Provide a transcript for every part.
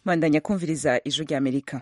bandanya kumviriza ijwi rya amerika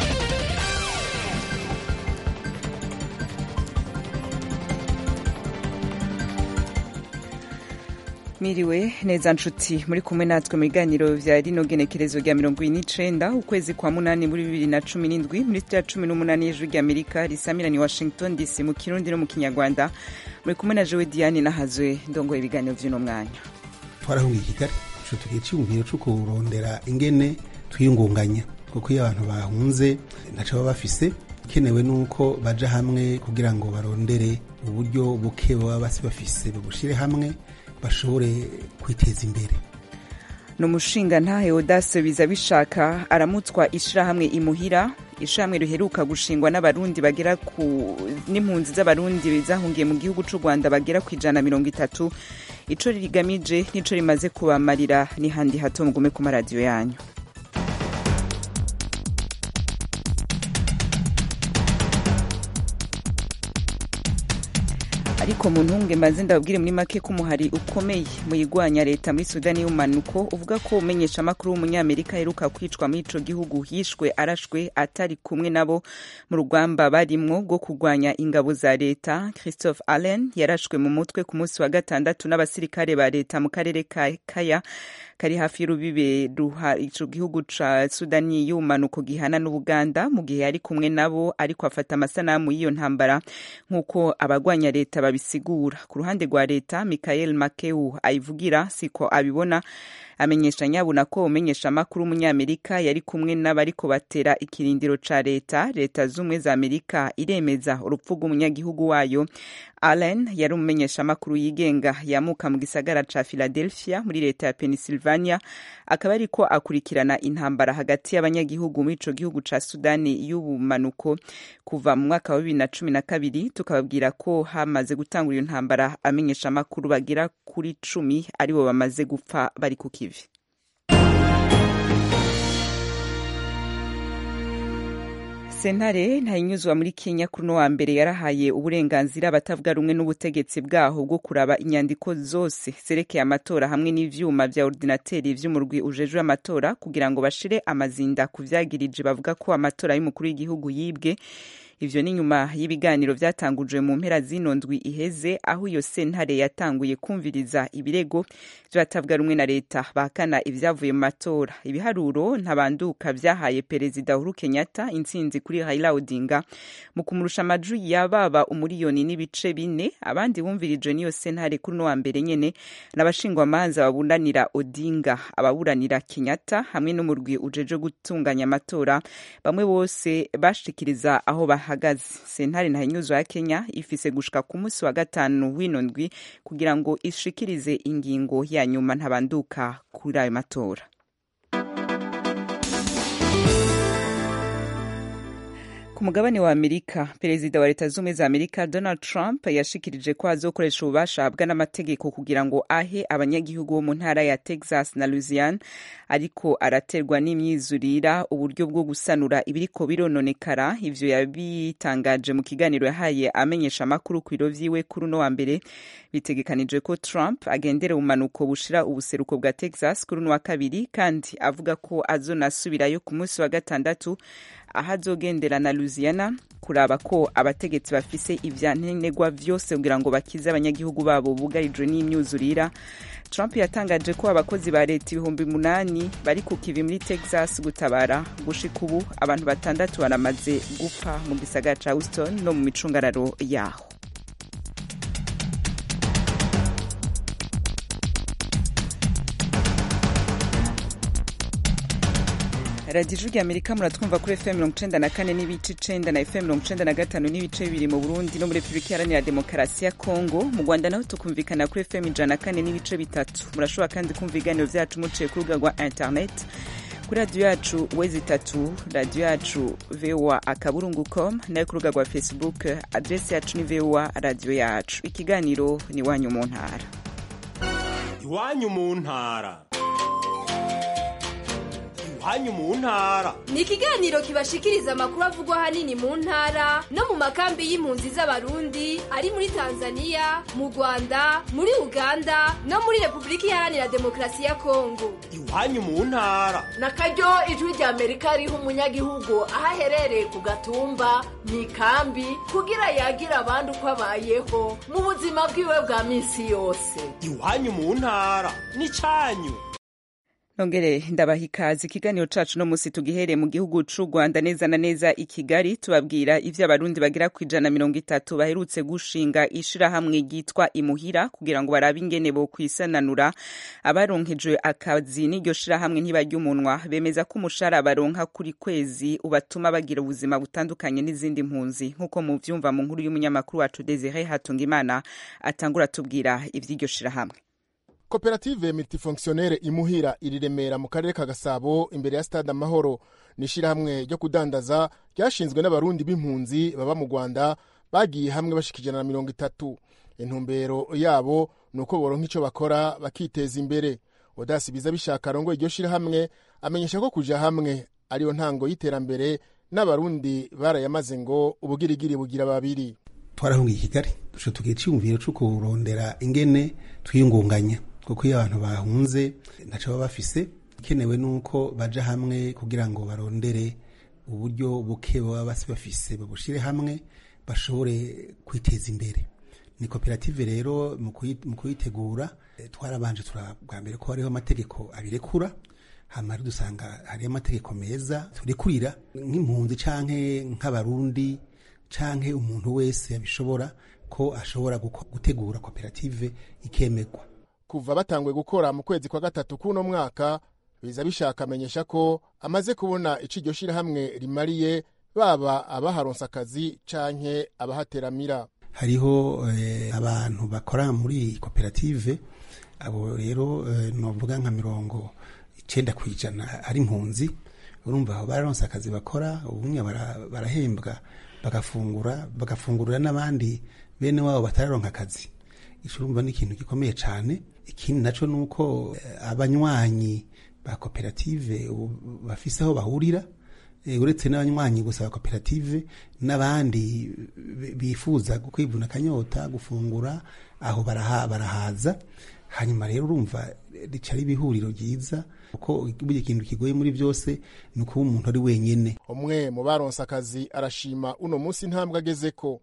Miriwe neza nshuti muri kumwe natwe mu biganiro vya rino genekerezo rya mirongo ine n'icenda ukwezi kwa munani muri bibiri na cumi n'indwi muri rya cumi n'umunani y'ijwi rya amerika risamirani washington dc mu kirundi no mu kinyarwanda muri kumwe na jewe diane nahazwe ndongoye ibiganiro vy'uno mwanya twarahungiye kigali ico tugiye ciyumviro co kurondera ingene twiyungunganya kuko iyo abantu bahunze ntaco baba bafise ikenewe nuko baja hamwe kugira ngo barondere uburyo buke baba basi bafise babushire hamwe bashobore kwiteza imbere ni umushinga ntahe odase biza bishaka aramutswa ishirahamwe imuhira ishirahamwe riheruka gushingwa n'abarundi bagera ku n'impunzi z'abarundi zahungiye mu gihugu c'u rwanda bagera ku ijana mirongo itatu ico rigamije n'ico rimaze kubamarira ni handi hato mugume ku maradiyo yanyu ariko mu ntunge mbanze ndababwire muri make ko umuhari ukomeye mu yigwanya leta muri sudani y'umanuko uvuga ko umenyesha amakuru w'umunyamerika aheruka kwicwa muri ico gihugu yishwe arashwe atari kumwe nabo mu rugamba barimwo rwo kurwanya ingabo za leta christophe allen yarashwe mu mutwe ku munsi wa gatandatu n'abasirikare ba leta mu karere ka kaya kari hafi y'urubibe ruha ico gihugu ca sudani y'umanuko gihana n'ubuganda mu gihe yari kumwe nabo ariko afata amasanamu y'iyo ntambara nk'uko abagwanya leta babisigura ku ruhande rwa leta michael makeu ayivugira siko abibona amenyesha nyabuna ko umenyesha amakuru w'umunyamerika yari kumwe n'abariko batera ikirindiro ca leta leta z'ubumwe za amerika iremeza urupfu rw'umunyagihugu wayo allen yari umumenyesha amakuru yigenga yamuka mu gisagara ca philadelphia muri leta ya pennsylvania akaba ariko akurikirana intambara hagati y'abanyagihugu muri ico gihugu ca sudani y'ubumanuko kuva mu mwaka wa bibiri na cumi na kabiri tukababwira ko hamaze gutangura iyo ntambara amenyesha amakuru bagera kuri cumi aribo bamaze gupfa bari ku kivi sentare ntayinyuzwa muri kenya kuri uno wa mbere yarahaye uburenganzira abatavuga rumwe n'ubutegetsi bwaho bwo kuraba inyandiko zose zerekeye amatora hamwe n'ivyuma vya ordinateri vy'umurwi ujejwe amatora kugira ngo bashire amazinda ku vyagirije bavuga ko amatora y'umukuru w'igihugu yibwe ivyo ni nyuma y'ibiganiro vyatangujwe mu mpera zino ndwi iheze aho iyo sentare yatanguye kumviriza ibirego vy'abatavuga rumwe na leta bahakana ivyavuye mu matora ibiharuro ntabanduka vyahaye perezida uhuru kenyatta intsinzi kuri raila odinga mu kumurusha amajwi yababa umuriyoni n'ibice bine abandi bumvirije n'iyo sentare kuri uno wa mbere nyene n'abashingwamanza baburanira odinga ababuranira kenyatta hamwe n'umurwi ujeje gutunganya amatora bamwe bose bashikiriza aho bahagaze sentare ntahinyuzwa ya kenya ifise gushika ku munsi wa gatanu w'ino ndwi kugira ngo ishikirize ingingo ya nyuma ntabanduka kuri ayo matora ku mugabane wa amerika perezida wa leta z'ubumwe za amerika donald trump yashikirije ko azokoresha ububasha ahabwa n'amategeko kugira ngo ahe abanyagihugu bo mu ntara ya texas na louisiana ariko araterwa n'imyizurira uburyo bwo gusanura ibiriko birononekara ivyo yabitangaje mu kiganiro yahaye amenyesha amakuru ku biro vyiwe kuri uno wa mbere bitegekanije ko trump agendera ubumanuko bushira ubuseruko bwa texas kuri uno wa kabiri kandi avuga ko azonasubirayo ku munsi wa gatandatu aho azogendera na louisiana kuraba ko abategetsi bafise ivyankenerwa vyose kugira ngo bakize abanyagihugu babo bugarijwe n'imyuzurira trump yatangaje ko abakozi ba leta ibihumbi munani bari ku kivi muri texas gutabara gushika ubu abantu batandatu baramaze gupfa mu gisagara ca houston no mu micungararo yaho radiyo ijwi amerika muratwumva kuri fm mirongo icenda na kane n'ibice icenda na fm mirongo icenda na gatanu n'ibice bibiri mu burundi no muri repubulika iharanira demokarasi ya kongo mu rwanda naho tukumvikana kuri fm ijana na kane n'ibice bitatu murashobora kandi kumva ibiganiro vyacu muciye ku rubuga rwa internet kuri radiyo yacu wezi itatu radiyo yacu voa akaburungu com nayo ku rubuga rwa facebook adresi yacu ni voa radiyo yacu ikiganiro ni iwanyu mu ntara iwanyu mu ntara iwanyu mu ntara ni ikiganiro kibashikiriza amakuru avugwa ahanini mu ntara no mu makambi y'impunzi z'abarundi ari muri tanzania mu rwanda muri uganda no muri repubulika iharanira demokarasi ya kongo iwanyu mu ntara na karyo ijwi rya amerika riha umunyagihugu aho aherereye ku gatumba mu ikambi kugira yagira abandi uko abayeho mu buzima bwiwe bwa minsi yose iwanyu mu ntara n'icyanyu nongere ndabaha ikaze ikiganiro cacu no musi tugihereye mu gihugu c'u rwanda neza na neza i kigali tubabwira ivyo abarundi bagera ku ijana mirongo itatu baherutse gushinga ishirahamwe ryitwa imuhira kugira ngo barabe ingene bo kwisananura abaronkejwe akazi n'iryo shirahamwe ntibarya umunwa bemeza ko umushahara baronka kuri kwezi ubatuma bagira ubuzima butandukanye n'izindi mpunzi nk'uko muvyumva mu nkuru y'umunyamakuru wacu desire hatungimana atangura tubwira ivy'iryo shirahamwe koperative multifonctionnaire imuhira iri remera mu karere ka gasabo imbere ya stade amahoro ni ishyirahamwe ryo kudandaza ryashinzwe n'abarundi b'impunzi baba mu rwanda bagiye hamwe bashika ijana na mirongo itatu intumbero yabo ni uko boronka icyo bakora bakiteza imbere odasi biza bishaka arongo iryo shyirahamwe amenyesha ko kuja hamwe ariyo ntango y'iterambere n'abarundi barayamaze ngo ubugirigiri bugira babiri twarahungiye i kigali dushobora tugira icyiyumviro cyo kurondera ingene twiyungunganya kuko iyo abantu bahunze ntacyo baba bafise ikenewe nuko baja hamwe kugira ngo barondere uburyo buke baba basi bafise babushire hamwe bashobore kwiteza imbere ni koperative rero mu kuyitegura twarabanje bwa mbere ko hariho amategeko abirekura hama dusanga hariho amategeko meza turekurira nk'impunzi canke nk'abarundi canke umuntu wese yabishobora ko ashobora gutegura koperative ikemegwa kuva batangwe gukora mu kwezi kwa gatatu k'uno mwaka biza bishaka amenyesha ko amaze kubona ico iryo shirahamwe rimariye baba abaharonse akazi canke abahateramira hariho eh, abantu bakora muri koperative abo rero eh, novuga nka mirongo icenda kw'ijana ari impunzi urumva aho bararonse akazi bakora ubumwe barahembwa bagafungura bagafungurira n'abandi bene wabo batararonka akazi ico urumva ni ikintu gikomeye cane ikindi naco nuko abanywanyi ba koperative bafise aho bahurira uretse n'abanywanyi gusa ba koperative n'abandi bifuza kwivuna akanyota gufungura aho barahaza hanyuma rero urumva rica ari ibihuriro ryiza kuko buri kintu kigoye muri byose ni ukuba umuntu ari wenyine umwe mu baronse akazi arashima uno munsi intambwe ageze ko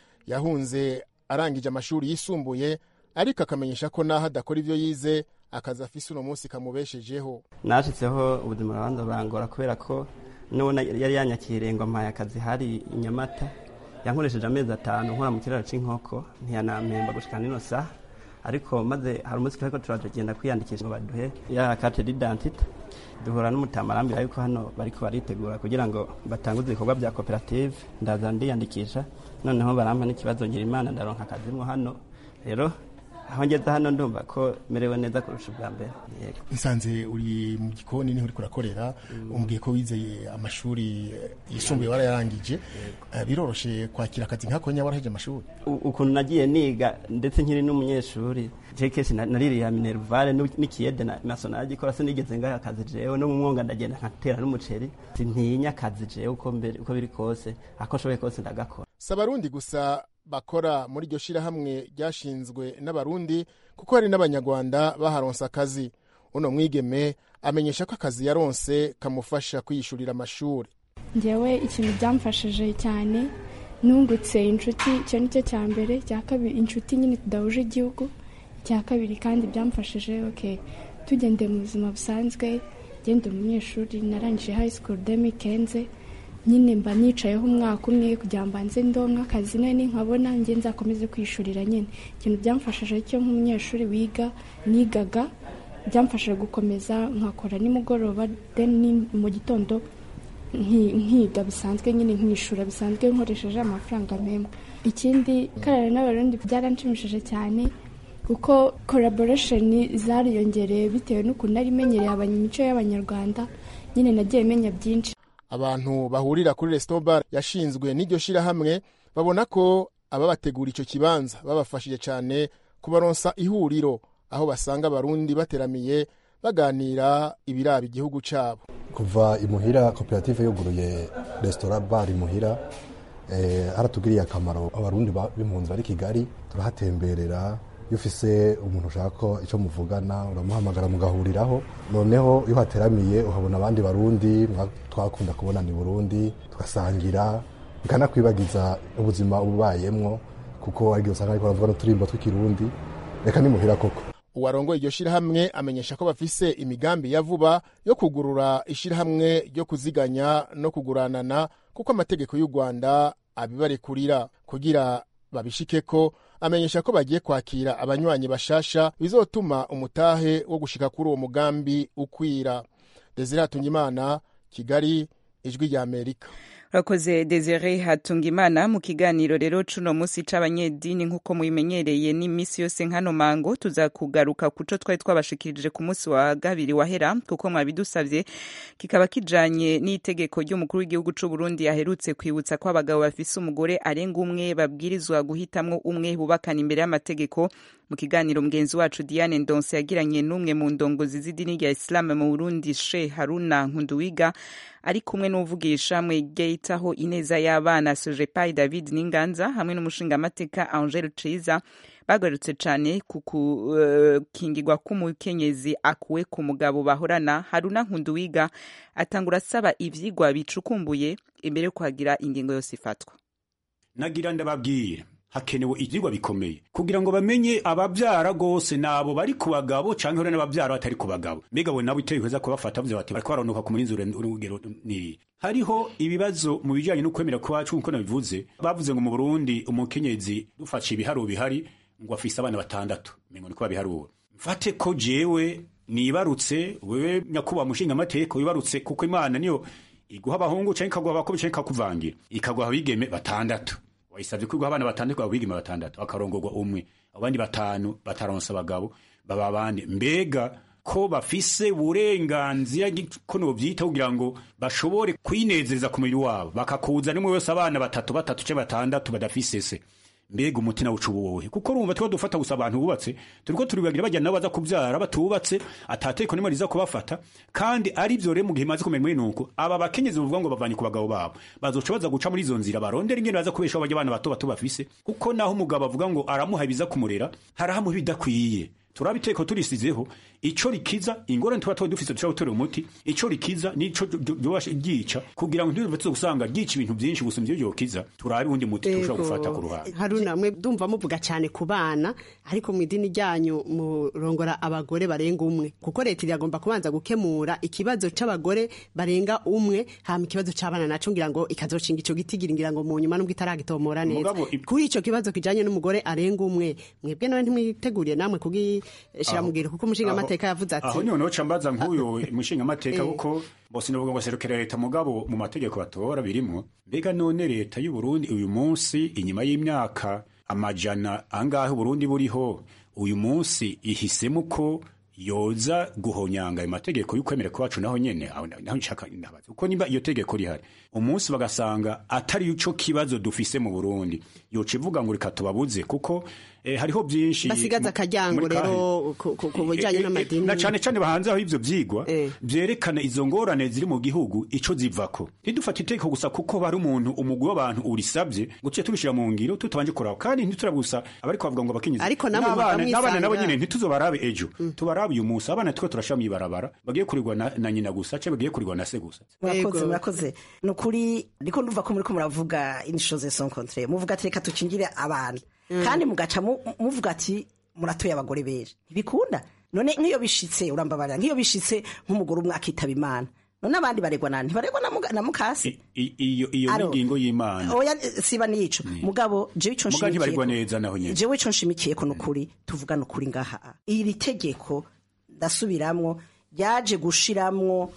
yahunze arangije amashuri yisumbuye ariko akamenyesha ko naho adakora ibyo yize akazi afise uno munsi kamubeshejeho nashitseho ubuzima burabanza burangora kubera ko nubona yari yanyakiriye ngo ampaye akazi hari i nyamata yankoresheje amezi atanu nkora mu kiraro cy'inkoko ntiyanampemba gushika nino saha ariko maze hari umunsi turiko turagenda kwiyandikisha ngo baduhe ya carte d'identité duhura n'umutamarambira yuko hano bariko baritegura kugira ngo batanguze ibikorwa bya koperative ndaza ndiyandikisha noneho barampa n'ikibazo ngira imana ndaronka akazimwo hano rero aho ngeze hano ndumva ko merewe neza kurusha ubwa mbere yego nsanze uri mu gikoni niho uriko urakorera umbwiye ko wizeye amashuri yisumbuye warayarangije biroroshe kwakira akazi nkako nyaba waraheje amashuri ukuntu nagiye niga ndetse nkiri n'umunyeshuri je kenshi naririya minervale n'ikiyede nasona gikora sinigeze ngaho akazi jewe no mu mwonga ndagenda nkatera n'umuceri sintinya akazi jewe uko mbere uko biri kose ako nshoboye kose ndagakora sabarundi gusa bakora muri iryo shirahamwe ryashinzwe n'abarundi kuko hari n'abanyarwanda baharonse akazi uno mwigeme amenyesha ko akazi yaronse kamufasha kwiyishurira amashuri ngewe ikintu byamfashije cyane nungutse inshuti icyo ni cyo cya mbere cya kabiri inshuti nyine tudahuje igihugu icya kabiri kandi byamfashije okay tugendeye mu buzima busanzwe genda umunyeshuri narangije high school demikenze nyine mba nicayeho umwaka umwe kugira ngo mbanze ndonka akazi none nkabona njye nzakomeze kwishurira nyine ikintu byamfashije cyo nk'umunyeshuri wiga nigaga byamfashije gukomeza nkakora nimugoroba then mu gitondo nkiga bisanzwe nyine nkishura bisanzwe nkoresheje amafaranga mpembwa ikindi karara n'abarundi byaranshimishije cyane kuko collaboration zariyongereye bitewe n'ukuntu nari menyereye imico y'abanyarwanda nyine nagiye menya byinshi abantu bahurira kuri restobar yashinzwe n'iryo shirahamwe babona ko ababategura icyo kibanza babafashije cyane kubaronsa ihuriro aho basanga abarundi bateramiye baganira ibiraba igihugu cyabo kuva imuhira koperative yuguruye resitora bar imuhira eh, haratugiriye akamaro abarundi ba- b'impunzi bari kigali turahatemberera iyo ufise umuntu ushaka ko icyo muvugana uramuhamagara mugahuriraho noneho iyo hateramiye uhabona abandi barundi mwa- twakunda kubonana i burundi tugasangira bikanakwibagiza ubuzima ubayemwo kuko ari igihe usanga ariko baravuga n'uturimbo tw'ikirundi reka nimuhira koko uwarongoye iryo shirahamwe amenyesha ko bafise imigambi ya vuba yo kugurura ishirahamwe ryo kuziganya no kuguranana kuko amategeko y'u rwanda abibarekurira kugira babishikeko amenyesha ko bagiye kwakira abanywanyi bashasha bizotuma umutahe wo gushika kuri uwo mugambi ukwira desire hatungimana kigali ijwi rya amerika urakoze desire hatungimana mu kiganiro rero cuno munsi c'abanyedini nk'uko mubimenyereye n'iminsi yose nkano mango tuza kugaruka kuco twari twabashikirije ku munsi wa gabiri wahera kuko mwabidusavye kikaba kijanye n'itegeko ry'umukuru w'igihugu c'u Burundi aherutse kwibutsa ko abagabo bafise umugore arenga umwe babwirizwa guhitamwo umwe bubakana imbere y'amategeko mu kiganiro mugenzi wacu Diane Ndonse yagiranye n'umwe mu ndongozi z'idini rya Islam mu Burundi Sheikh Haruna Nkunduwiga ari kumwe n'uvugisha mwegeyitaho ineza y'abana Sojepai David Ninganza hamwe n'umushingamateka Angel Ciza bagarutse cyane ku kukingirwa k'umukenyezi akuwe ku mugabo bahorana Haruna Nkunduwiga atangura asaba ivyigwa bicukumbuye imbere yo kuhagira ingingo yose ifatwa nagira ndababwire hakenewe ivyigwa bikomeye kugira ngo bamenye abavyara gose nabo bari ku bagabo canke hore n'abavyara batari ku bagabo mbega we nabo iteye kweza kubafata bavuze bati bariko baranuka ku murinzi urugero ni hariho ibibazo mu bijanye no kwemera kwacu nkuko nabivuze bavuze ngo mu Burundi umukenyezi dufashe ibiharuro bihari ngo afise abana batandatu mengo niko babiharura mfate ko jewe nibarutse wewe nyakuba mushinga amateka wibarutse kuko imana niyo iguha abahungu canke ikaguha abakobwa canke ikakuvangira ikaguha abigeme batandatu wayisavye ko iguha abana batandatu abigeme batandatu bakarongorwa umwe abandi batanu bataronsa abagabo baba bande mbega ko bafise uburenganzira ko novyita kugira ngo bashobore kwinezereza ku mubiri wabo bakakuza nimwe wese abana batatu batatu canke batandatu badafise se mbega umutima wuca uwowe kuko urumva turiko dufata gusa abantu bubatse turiko turibagira bajya nabo baza kuvyara batubatse atateko nimwe riza kubafata kandi ari vyo rero mu gihe maze kumenya muri nuko aba bakenyezi bavuga ngo bavanye ku bagabo babo bazoca baza guca muri izo nzira barondera ingene baza kubeshaho barya abana bato bato bafise kuko naho umugabo avuga ngo aramuha ibiza kumurera harahamuha ibidakwiye turaba iteko turisizeho ico rikiza ingorane tuba tuba dufise dushobora gutorera umuti ico rikiza nico ryobasha ryica kugira ngo ntibive tuza gusanga ryica ibintu vyinshi gusumvya ivyo yokiza turabe undi muti dushobora gufata ku ruhande haruna mwe ndumva muvuga cyane ku bana ariko mu idini ryanyu murongora abagore barenga umwe kuko leta iragomba kubanza gukemura ikibazo c'abagore barenga umwe hama ikibazo c'abana naco ngira ngo ikazocinga ico gitigira ngira ngo mu nyuma nubwo itaragitomora neza kuri ico kibazo kijanye n'umugore arenga umwe mwebwe nawe ntimwiteguriye namwe kugishira mugiro kuko umushinga amateka yavuze ati aho niho noca mbaza nk'uyu mushinga amateka kuko bose ndavuga ngo serukira leta mugabo mu mategeko batora birimo mbega none leta y'u Burundi uyu munsi inyuma y'imyaka amajana angahe Burundi buriho uyu munsi ihisemo ko yoza guhonyanga ayo mategeko y'ukwemera kwacu naho nyene naho nshaka ndabaza uko niba iyo tegeko rihari umunsi bagasanga atari ico kibazo dufise mu Burundi yoca ivuga ngo reka tubabuze kuko eh, hariho byinshi basigaza akaryango rero ku bijanye n'amadini na cane cane bahanze aho ivyo vyigwa vyerekana izo ngorane ziri mu gihugu ico zivako ntidufata itegeko gusa kuko bari umuntu umugwi w'abantu urisabye ngo tuce tubishira mu ngiro tutabanje kuraba kandi ntiturabusa abari kwavuga ngo abakenyezi ariko namwe n'abana nabo nyene ntituzobarabe ejo tubarabe uyu munsi abana tuko turashira mw'ibarabara bagiye kurirwa na, na nyina gusa canke bagiye kurirwa na se gusa murakoze murakoze ni ukuri ndiko ndumva ko muriko muravuga inishoze son contre muvuga ati reka tukingire abana kandi mugaca muvuga ati muratuye abagore benshi ntibikunda none nk'iyo bishitse urambabarira nk'iyo bishitse nk'umugore umwe akitaba imana none abandi baregwa nani baregwa na mukasi iyo iyo ngingo y'imana oya siba nico mugabo jewe ico nshimikiye neza naho nyene jewe ico nshimikiye ko nukuri tuvugana ukuri ngaha iri tegeko ndasubiramwo ryaje gushiramwo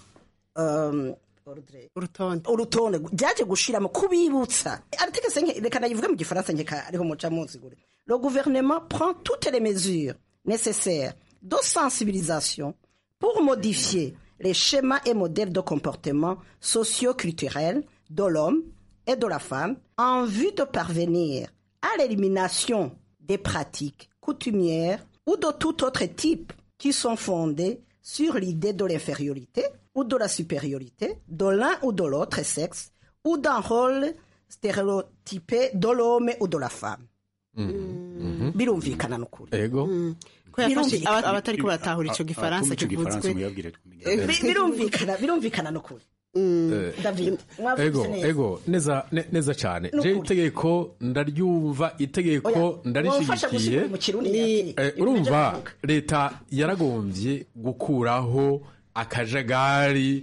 um, urutonde urutonde ryaje gushiramo kubibutsa arategese reka nayivuge mu gifaransa nkeka ariho muca munsigure le gouvernement prend toutes les mesures nécessaires de sensibilisation pour modifier les schémas et modèles de comportement socio-culturels de l'homme et de la femme en vue de parvenir à l'élimination des pratiques coutumières ou de tout autre type qui sont fondées sur l'idée de l'infériorité ou de la supériorité de l'un ou de l'autre sexe ou d'un rôle stéréotypé de l'homme ou de la femme birumvikana n'ukuri ego ko yafashe Birumvikana. aba- abatariko baratahura ico gifaransa kivuzwe Bi- birumvikana birumvikana n'ukuri David mwavuze ego neza. ego neza ne- neza cyane Nukuri. je itegeko ndaryumva itegeko Oya, wamfasha ndarishigikiye gusigura mu kirundi nyakiri. Eh, Ibintu urumva byo kuvuga. leta yaragombye gukuraho akajagari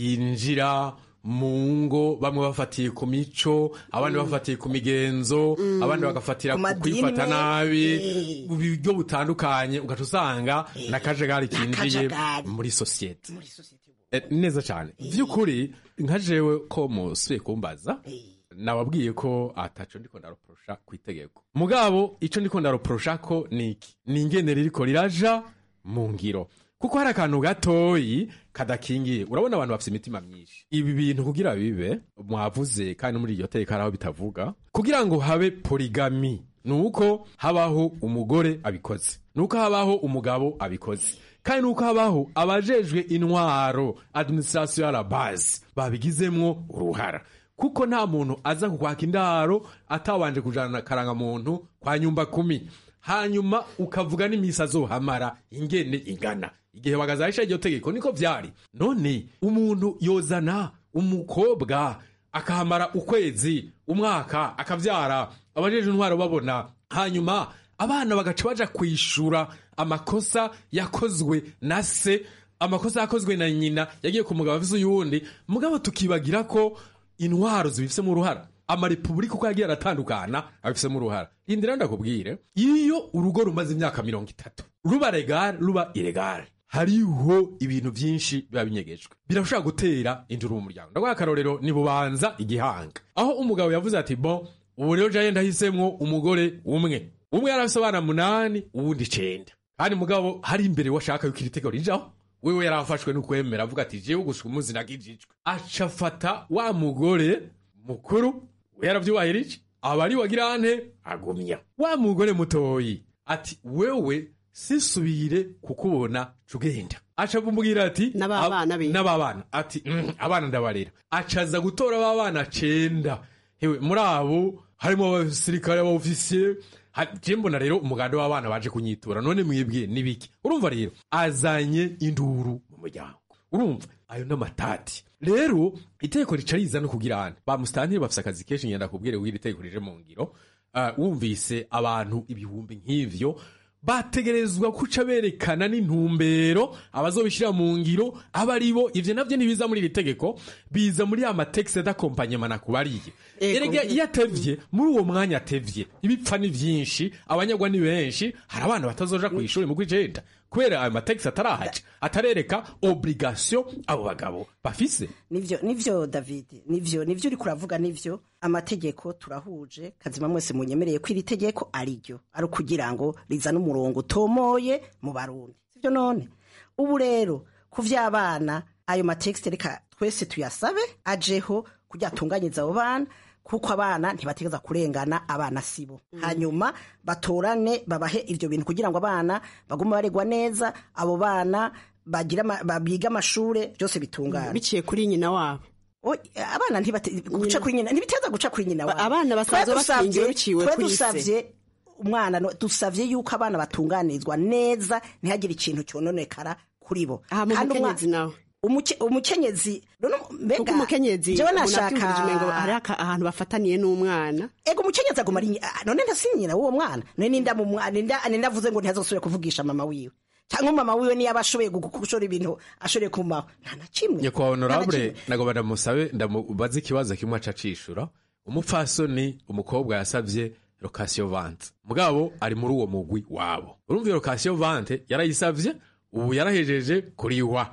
kinjira mu ngo bamwe bafatiye ku mico abandi bafatiye ku migenzo abandi bagafatira Ku ku madini kwifata me. nabi mu buryo butandukanye ugaca usanga n'akajagari kinjiye N'akajagari. muri sosiyete Eh, neza cyane by'ukuri nka jewe ko musuye kumbaza nababwiye ko ataco ndiko ndaroporosha ku itegeko mugabo ico ndiko ndaroporosha ko ni iki ni ingene ririko riraja mu ngiro kuko hari akantu gatoyi kadakingiye urabona abantu bafite imitima myinshi ibi bintu kugira bibe mwavuze kandi no muri iryo teka hari aho bitavuga kugira ngo habe poligami ni uko habaho umugore abikoze ni uko habaho umugabo abikoze kandi nuko habaho abajejwe intwaro administration ya la base babigizemwo uruhara kuko nta muntu aza kukwaka indaro atabanje kujana na karangamuntu kwa nyumba kumi hanyuma ukavuga n'imisi azohamara ingene ingana igihe bagazahisha iryo tegeko niko vyari none umuntu yozana umukobwa akahamara ukwezi umwaka akavyara abajejwe intwaro babona hanyuma abana bagaca baja kwishura amakosa yakozwe na se amakosa yakozwe na nyina yagiye ku mugabo afise uyundi mugabo tukibagira ko intwaro zibifisemo uruhara amarepubulika uko yagiye aratandukana abifisemo uruhara indira ndakubwire iyo urugo rumaze imyaka mirongo itatu ruba regare ruba iregare hariho ibintu byinshi biba binyegejwe birashobora gutera induru mu muryango ndaguha akarorero ni bubanza igihanga aho umugabo yavuze ati bon ubu rero jaye ndahisemwo umugore umwe umwe yari afise abana munani uwundi icenda kandi mugabo hari imbere washaka yuko iri tegeko rijaho wewe yari afashwe n'ukwemera avuga ati jewe gushika umunsi nagijijwe aca afata wa mugore mukuru we yaravyubahirije aba ari wagira ante agumya wa mugore mutoyi ati wewe sisubire kukubona cugenda aca amubwira ati N'ababana be. n'ababana ati "Mm, abana ndabarera acaza gutora babana cenda hewe muri abo harimo abasirikare abofisiye je mbona rero umuganda w'abana baje kunyitura none mwibwiye nibiki urumva rero azanye induru mu muryango urumva ayo n'amatati rero itegeko rica riza no kugira ane ba musitantiri bafise akazi kenshi ngenda kubwire w'iri tegeko rije mu ngiro Ah, wumvise abantu ibihumbi nk'ivyo bategerezwa kuca berekana n'intumbero abazobishyira mu ngiro aba ari bo ivyo navyo ntibiza muri iri tegeko biza muri ya matekisi dakompanyemana kubariye Ego. erega iyo atevye muri uwo mwanya atevye ibipfa ni vyinshi abanyagwa ni benshi hari abana batazoja ku ishuri mu kw'icenda kubera ayo matekisi atarahaca atarereka obligation abo bagabo bafise nivyo nivyo david nivyo nivyo uriko uravuga nivyo amategeko turahuje kazima mwese munyemereye ko iri tegeko ari ryo ari ukugira ngo rizane umurongo utomoye mu barundi sivyo none ubu rero ku vy'abana ayo matekisi reka twese tuyasabe ajeho kugira atunganyiza abo bana kuko abana ntibategeza kurengana abana sibo hanyuma batorane babahe ivyo bintu kugira ngo abana bagume baregwa neza abo bana bagira ama- ba- biga amashure byose bitungana biciye kuri nyina wabo O- abana ntibate- guca kuri nyina ntibiteza guca kuri nyina Ba- wabo abana basanzwe Twe dusavye- bakingiwe biciwe twe kuri se. dusavye umwana no- dusavye yuko abana batunganirizwa neza ntihagire ikintu cyononekara kuri bo aha mu Kandi umwa- mukenyezi nawe umuke- umukenyezi none mbega kuko umukenyezi jewe umuntu nashaka abyumvise umengo hari aka- ahantu bafataniye n'umwana ego umukenyezi aguma ari nyi- ah, none ndasinyira w'uwo mwana none ninda mu mwa- ninda ninda avuze ngo ntazosubire kuvugisha mama wiwe cyangwa mama wiwe niyo aba ashoboye gu- gushora ibintu ashoboye kumaho nta na kimwe nyakubahwa Nta na honorable kimwe. nagomba ndamusabe ndamubaze ikibazo kimwe aca acishura umupfasoni umukobwa yasavye lokasiyo vante mugabo ari muri uwo mugwi wabo urumva iyo lokasiyo vante yarayisavye ubu yarahejeje kuriwa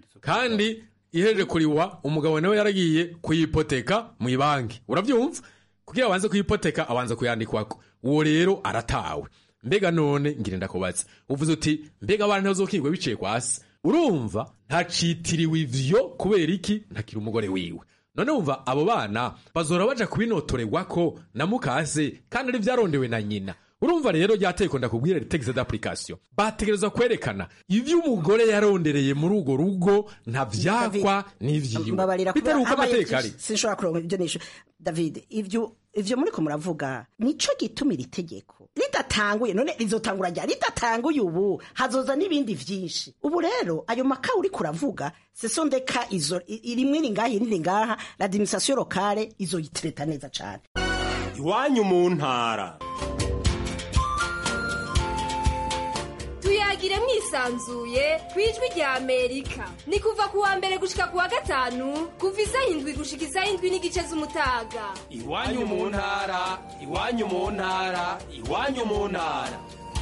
kandi ihejeje kuriwa umugabo nawe yaragiye kuyipoteka mu ibanki uravyumva kugira abanze kuyipoteka abanza kuyandikwako uwo rero aratawe mbega none ngira ndakubaza uvuze uti mbega abana ntazokingwa biciye kwasi urumva ntacitiriwe ivyo kubera iki ntakiri umugore wiwe none wumva abo bana bazora baja kubinotorerwako na mukase kandi ari vyarondewe na nyina urumva rero ryateko ndakubwira ritegeze d'application bategereza kwerekana ivyo umugore yarondereye muri urwo rugo ntavyakwa n'ivyiwe mbabarira bitari uko habaye amateka ari byinshi, sinshobora kuronka ibyo nisho david ivyo ivyo muriko muravuga nico gituma iri tegeko ridatanguye none rizotangura ryari ridatanguye ubu hazoza n'ibindi vyinshi ubu rero ayo maka uriko uravuga ce sont des cas iso rimwe iri ngaha irindi ngaha l'administration locale izoyitreta neza cane iwanyu mu ntara tuyagire mwisanzuye ku ijwi rya amerika ni kuva ku wa mbere gushika ku wa gatanu kuva isaha indwi gushika isaha indwi n'igice z'umutaga iwanyu mu ntara iwanyu mu ntara iwanyu mu ntara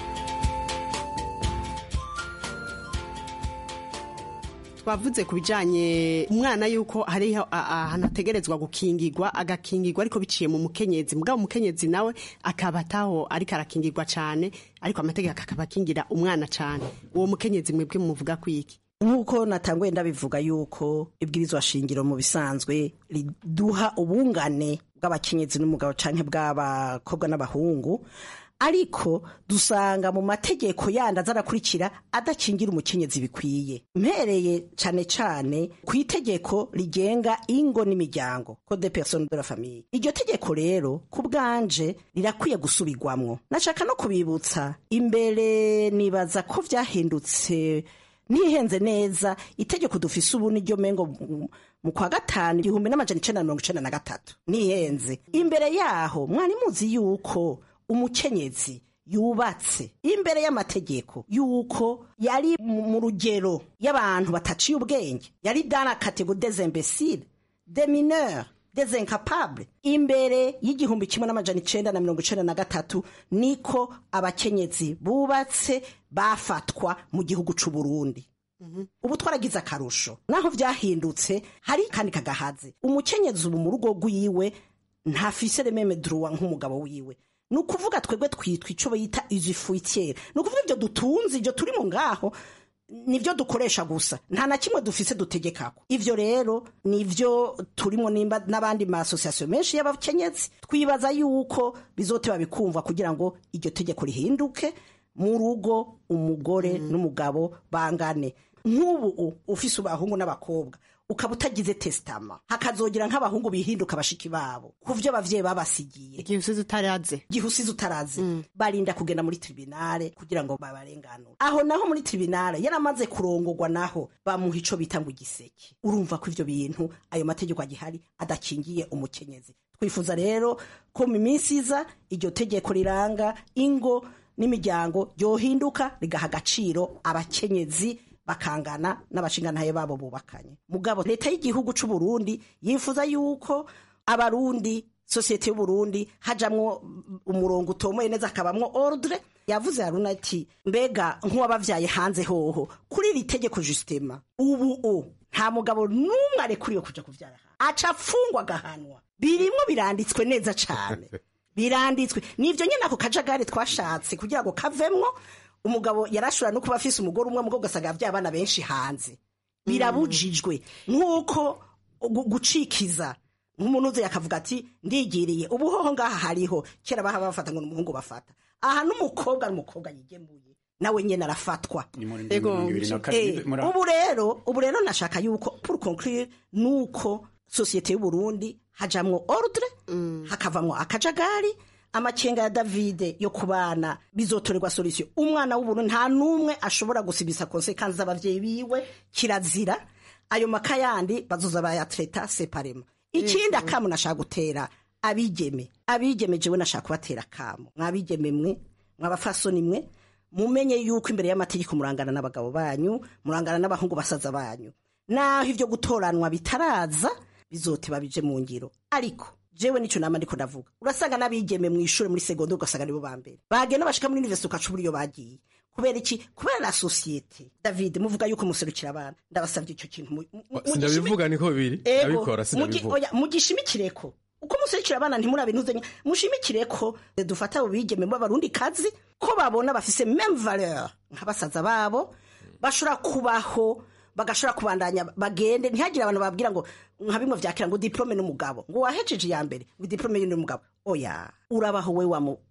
twavuze ku bijanye umwana yuko hariho a- ahantu ategerezwa gukingirwa agakingirwa ariko biciye mu mukenyezi mugabo umukenyezi nawe akaba ataho ariko arakingirwa cane ariko amategeko akaba akingira umwana cane uwo mukenyezi mwebwe muvuga kwiki nk'uko natanguye ndabivuga yuko ibwirizwa shingiro mu bisanzwe riduha ubungane bw'abakenyezi n'umugabo canke bw'abakobwa n'abahungu ariko dusanga mu mategeko yandi azarakurikira adakingira umukenyezi bikwiye mpereye cane cane ku itegeko rigenga ingo n'imiryango code personne de la famille iryo tegeko rero ku bwanje rirakwiye gusubirwamwo nashaka no kubibutsa imbere nibaza ko vyahindutse nihenze neza itegeko dufise ubu niryo mengo mu- mu kwa gatanu igihumbi n'amajana icenda na mirongo icenda na gatatu nihenze imbere yaho mwari muzi yuko umukenyezi yubatse imbere y'amategeko yuko yari mu mu rugero y'abantu bataciye ubwenge yari dana kategori des imbéciles des mineurs des incapables imbere y'igihumbi kimwe n'amajana icenda na mirongo icenda na gatatu niko abakenyezi bubatse bafatwa mu gihugu c'u Burundi ubu twaragize akarusho naho vyahindutse hari kandi kagahaze umukenyezi ubu mu rugo rwiwe ntafise rememe droit nk'umugabo wiwe ni ukuvuga twebwe twitwa ico bita izifuitiere ni ukuvuga ivyo dutunze ivyo turi mu ngaho nivyo dukoresha gusa nta na kimwe dufise dutegekako ivyo rero nivyo turimo nimba n'abandi ma association menshi y'abakenyezi twibaza yuko bizoteba bikumva kugira ngo iryo tegeko rihinduke mu rugo umugore n'umugabo bangane nk'ubu ufise abahungu n'abakobwa ukaba utagize testama hakazogira nk'abahungu bihinduka bashiki babo ku vyo abavyeyi babasigiye igihe usize utaraze igihe usize utaraze barinda kugenda muri tribunale kugira ngo babarenganure aho naho muri tribunale yaramaze kurongorwa naho bamuha ico bita ngo igiseke urumva ko ivyo bintu ayo mategeko agihari adakingiye umukenyezi twifuza rero ko mu minsi iza iryo tegeko riranga ingo n'imiryango ryohinduka rigaha agaciro abakenyezi bakangana n'abashingantahe babo bubakanye mugabo leta y'igihugu c'u Burundi yifuza yuko abarundi sosiyete y'uburundi hajamwo umurongo utomoye neza hakabamwo ordre yavuze haruna ati mbega nk'uwabavyaye hanze hoho kuri iri tegeko justement ubu u nta mugabo n'umwe arekuriwe kuja kuvyara hanze aca apfungwa agahanwa birimwo biranditswe neza cane biranditswe nivyo nyene ako kajagari twashatse kugira ngo kavemwo umugabo yarashobora no kuba afise umugore umwe mugabo ugasanga yavyaye abana benshi hanze birabujijwe nk'uko gu- gucikiza nk'umuntu uze yakavuga ati ndigiriye ubuhoho ngaha hariho kera baha bafata ngo n'umuhungu bafata aha n'umukobwa n'umukobwa yigemuye nawe nyene arafatwa Ego, Eh, ubu rero ubu rero nashaka yuko pour conclure nuko sosiyete y'uburundi hajamwo ordre hakavamwo akajagari amakenga ya davide yo kubana bizotorerwa solution umwana w'uburundi nta n'umwe ashobora gusibisa konsekansi z'abavyeyi biwe kirazira ayo maka yandi bazoza bayatreta separema ikindi akamu nashaka gutera abigeme abigeme jewe nashaka kubatera akamu mwabigeme mwe mwabafasoni mwe mumenye yuko imbere y'amategeko murangana n'abagabo banyu murangana n'abahungu basaza banyu naho ivyo gutoranwa bitaraza bizoteba bije mu ngiro ariko jewe nico nama ndiko ndavuga urasanga n'abigeme mu ishure muri segonde ugasanga nibo ba mbere bagenda bashika muri universite ukaca ubura iyo bagiye kubera iki kubera la societe david muvuga yuko muserukira abana ndabasavye ico kintu mu- mu- mu- sindabivuga niko biri Ego, ndabikora mugi- sindabivuga oya, mugishimikireko uko muserukira abana ntimurabe ntuzenya mushimikireko dufata abo bigeme b'abarundi kazi ko babona bafise meme valeur nk'abasaza babo bashobora kubaho bagashobora kubandanya bagende ntihagire abantu babwira ngo nka bimwe vyakira ngo diplome n'umugabo ngo wahejeje iya mbere ngo diplome y'undi mugabo oya urabaho we wa mu-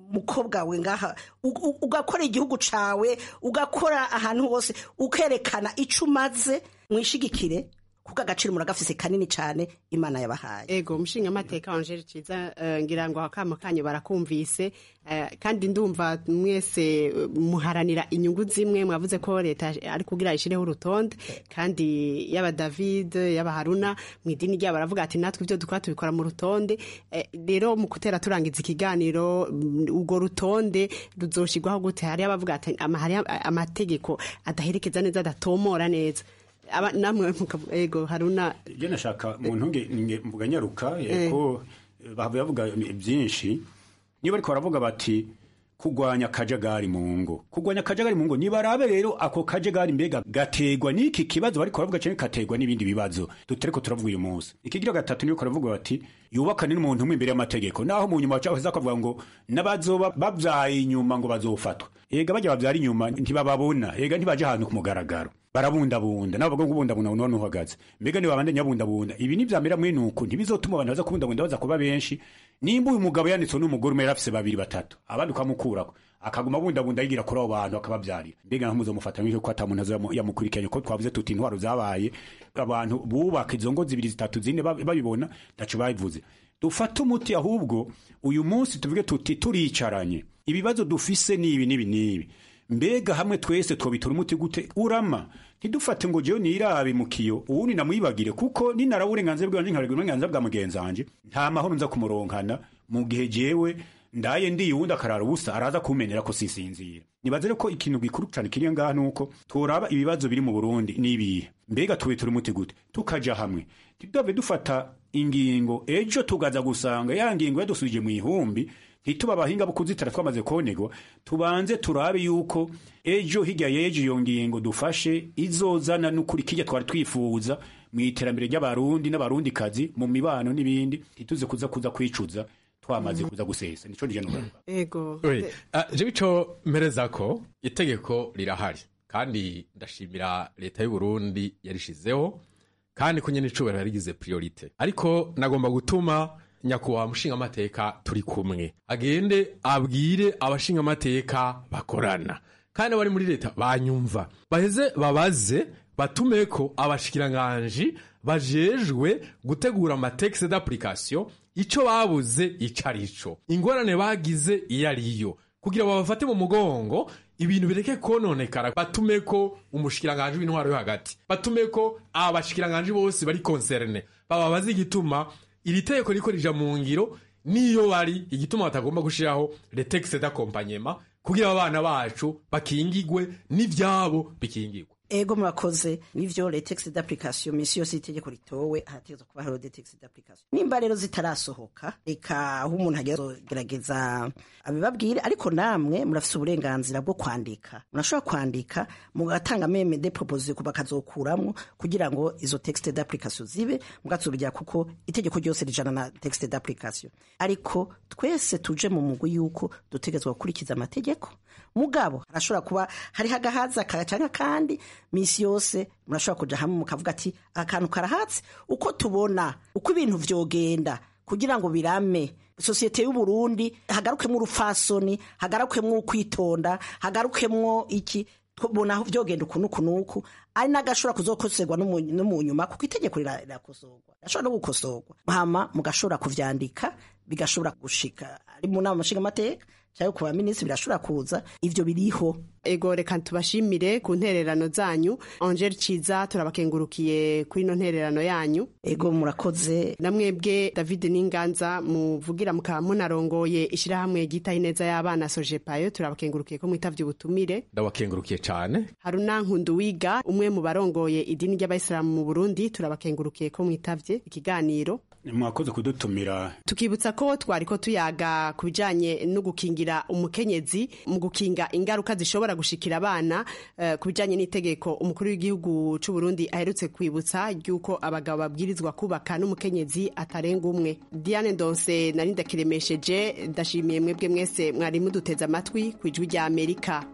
mukobwa we ngaha u- u- ugakora igihugu cawe ugakora ahantu hose ukerekana ico umaze mwishigikire kuko agaciro muragafise kanini cane imana yabahaye ego umushinga amateka wanje ciza eh, ngira ngo akamo kanyu barakumvise eh, kandi ndumva mwese eh, muharanira inyungu zimwe mwavuze ko leta ari kugira ishireho urutonde kandi yaba David yaba Haruna mu idini ryabo baravuga ati natwe ibyo dukora tubikora mu rutonde Eh, rero mu kutera turangiza ikiganiro mm, urwo rutonde ruzoshirwaho gute hari abavuga ati ama- hari amategeko adaherekeza neza adatomora neza Aba- namwe mukavuga ego Haruna je nashaka mu ntunge nge- mvuga nyaruka Eh. ko bavuye bavuga byinshi niba ariko baravuga bati kugwanya akajagari mu ngo kugwanya akajagari mu ngo nibarabe rero ako kajagari mbega gategwa n'iki kibazo bariko baravuga cyane kategwa n'ibindi bibazo tutariko turavuga uyu munsi ikigira gatatu niyo baravuga bati yubakane n'umuntu umwe imbere y'amategeko naho mu nyuma bacaho kavuga ngo n'abazoba babyaye inyuma ngo bazofatwa ega bajya babyara inyuma ntibababona ega ntibaje ahantu ku mugaragaro barabundabunda nabo bavuga ngo ubundabunda ngo none uhagaze mbega ni babande nyabundabunda ibi nivyamera mwene uku ntibizotuma abantu baza kubundabunda baza kuba benshi nimba uyu mugabo yanditswe n'umugore umwe yarafise babiri batatu abandi ukamukurako akaguma bundabunda yigira kuri abo bantu akabavyarira mbega nkaho muzomufata nk'icyo ko ata muntu azo yamu- yamukurikiranye ko twavuze tuti intwaro zabaye abantu bubaka izo ngo zibiri zitatu zine bab- babibona ntaco babivuze dufate umuti ahubwo uyu munsi tuvuge tuti turicaranye ibibazo dufise nibi nibi nibi mbega hamwe twese twobitora umuti gute urama ntidufate ngo jewe nirabe mu kiyo uwundi namwibagire kuko ninaraba uburenganzira bwanje nkarega uburenganzira bwa mugenzi wanje nta mahoro nza kumuronkana mu gihe jewe ndaye ndiye uwundi akarara ubusa araza kumenera ko sisinzira nibaze rero ko ikintu gikuru cyane kiri ngaha nuko turaba ibibazo biri mu Burundi nibihe mbega tubitura umuti gute tukaja hamwe ntidove dufata ingingo ejo tugaza gusanga ya ngingo yadusubije mu ihumbi ntituba abahinga bo kuzitara twamaze konegwa tubanze turabe yuko ejo hirya y'ejo iyo ngingo dufashe izozana n'ukuri kijya twari twifuza mu iterambere ry'abarundi n'abarundikazi mu mibano n'ibindi ntituze kuza kuza kwicuza twamaze Mhm. kuza gusesa nico nije numva ego Oui. Ah, jewe ico mpereza ko itegeko rirahari kandi ndashimira leta y'u Burundi yarishizeho kandi ko nyene icubahiro yarigize priorite ariko nagomba gutuma nyakubahwa mushingamateka turi kumwe agende abwire abashingamateka bakorana kandi bari muri leta banyumva baheze babaze batume ko abashikiranganji bajejwe gutegura amatekisi d'application ico babuze ico arico ingorane bagize iyo ariyo kugira babafate mu mugongo ibintu bireke kononekara batume ko umushikiranganji w'intwaro yo hagati batume ko abashikiranganji bose bari concerne bababaze igituma iri tegeko riko rija mu ngiro niyo bari igituma batagomba gushiraho le texte d'accompagnement kugira abana bacu bakingigwe n'ivyabo bikingigwe ego murakoze nivyo le texte d'application misi yose itegeko ritowe hategezwa kuba hariho de texte d'application nimba rero zitarasohoka reka aho umuntu agiye gerageza abibabwire ariko namwe murafise uburenganzira bwo kwandika murashobora kwandika mugatanga meme de proposition bakazokuramwo kugira ngo izo texte d'application zibe mugatsubira kuko itegeko ryose rijana na texte d'application ariko twese tuje mu mugwi yuko dutegezwa gukurikiza amategeko mugabo harashobora kuba hariho agahaza canke kandi misi yose murashobora kuja hamwe mukavuga ati akantu karahatse uko tubona uko ibintu vyogenda kugira ngo birame sosiyete y'uburundi hagarukemwo urupfasoni hagarukemwo ukwitonda hagarukemwo iki tubona aho vyogenda uku nuku nuku ari n'agashobora kuzokosorwa no mu- no mu nyuma kuko itegeko rira- rirakosorwa rashobora no gukosorwa hama mugashobora kuvyandika bigashobora gushika ari mu nama nshingamateka cyangwa ku baminisitiri birashobora kuza ivyo biriho ego reka tubashimire ku ntererano zanyu angel ciza turabakengurukiye kuri ino ntererano yanyu ego murakoze namwebwe david n'inganza muvugira mukaba munarongoye ishyirahamwe ryitaho ineza y'abana sojepayo turabakengurukiye ko mwitavye ubutumire ndabakengurukiye cane haruna nkunduwiga umwe mu barongoye idini ry'abayisilamu mu burundi turabakengurukiye ko mwitavye ikiganiro mwakoze kudutumira tukibutsa ko twari ko tuyaga ku bijanye no gukingira umukenyezi mu gukinga ingaruka zishobora gushikira abana eh, ku bijanye n'itegeko umukuru w'igihugu c'u Burundi aherutse kwibutsa ry'uko abagabo babwirizwa kubaka n'umukenyezi atarenga umwe Diane Ndonse nari ndakiremesheje ndashimiye mwebwe mwese mwari muduteze amatwi ku ijwi rya Amerika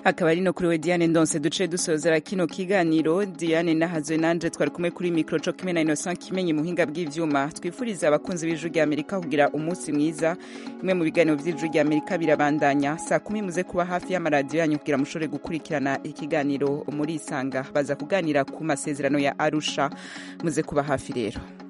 akaba ari no kuri we diane ndonse duce dusozera kino kiganiro diane nahazwe nanje twari kumwe kuri mikro co kimwe na innocent kimenye muhinga bw'ivyuma twifuriza abakunzi b'ijwi rya amerika kugira umunsi mwiza imwe mu biganiro vy'ijwi rya amerika birabandanya saa kumi muze kuba hafi y'amaradiyo yanyu kugira mushobore gukurikirana ikiganiro muri isanga baza kuganira ku masezerano ya arusha muze kuba hafi rero